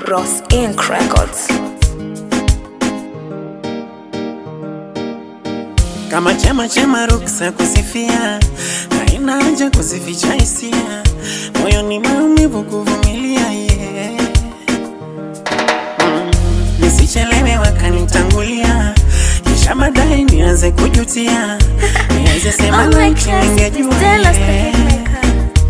Bros Inc. Records. kama chema chema ruksa kusifia, haina haja kuzificha hisia, moyo ni maumivu kuvumilia yeah. mm. Nisichelewe wakanitangulia, kisha baadaye nianze kujutia, nianze sema Oh my laiti class, ningejua Stella the yeah. hitmaker.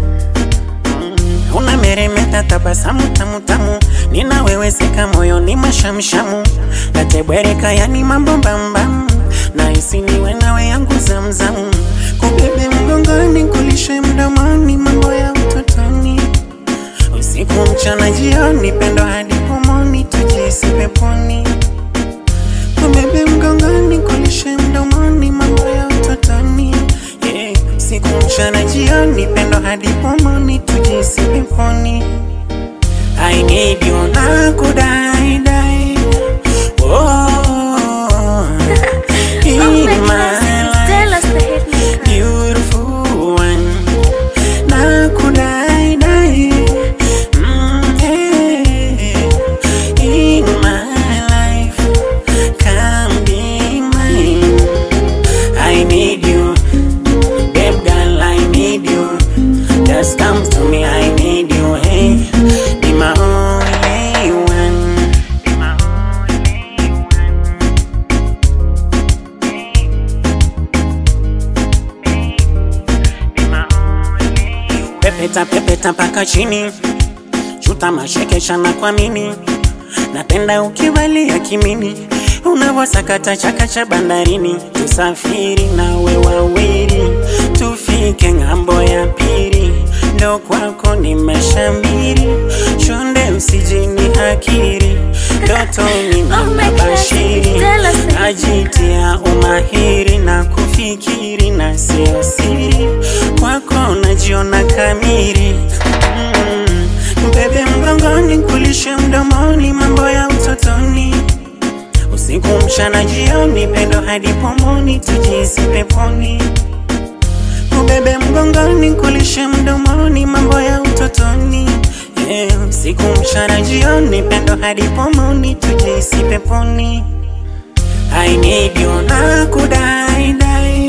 Una meremeta tabasamu tamu tamu, ninaweweseka moyoni mashamshamu, natebwereka yani mambo mbambam, na hisi niwe nawe yangu zamzamu, kubebe mgongoni kulishe mdomoni, mambo ya utotoni, usiku mchana jioni, pendo hadi pomoni, tujisi peponi, kubebe mgongoni kulishe mdomoni, mambo ya utotoni yeah. Siku mchana jioni, pendo hadi pomoni, tujisi peponi. I need you na kudai dai. Oh, in Oh my my class, life, Stella the hitmaker. beautiful one. Na kudai dai. Mm, yeah. In my life, come be mine. I need you. Babe girl, I need you. Just come to me, I need you. Hey, be my only one. Be my only one. Be my only one. Pepeta pepeta mpaka chini, chuta mashekesha na kwa mimi, napenda ukivalia kimini unavyosakata chaka cha bandarini, tusafiri nawe wawili, tufike ng'ambo ya pili, ndo kwako nimeshamiri, chonde usijini hakiri, ndotoni Oh my na class, bashiri, Stella Said. najitia umahiri na kufikiri na sio siri, kwako najiona kamili mm. Mbebe mgongoni, kulishe mdomoni, mambo ya utotoni Usiku mchana jioni, pendo hadi pomoni, tujisi peponi. Ubebe mgongoni, kulishe mdomoni, mambo ya utotoni. Yeah, usiku mchana jioni, pendo hadi pomoni, tujisi peponi. I need you na kudai dai.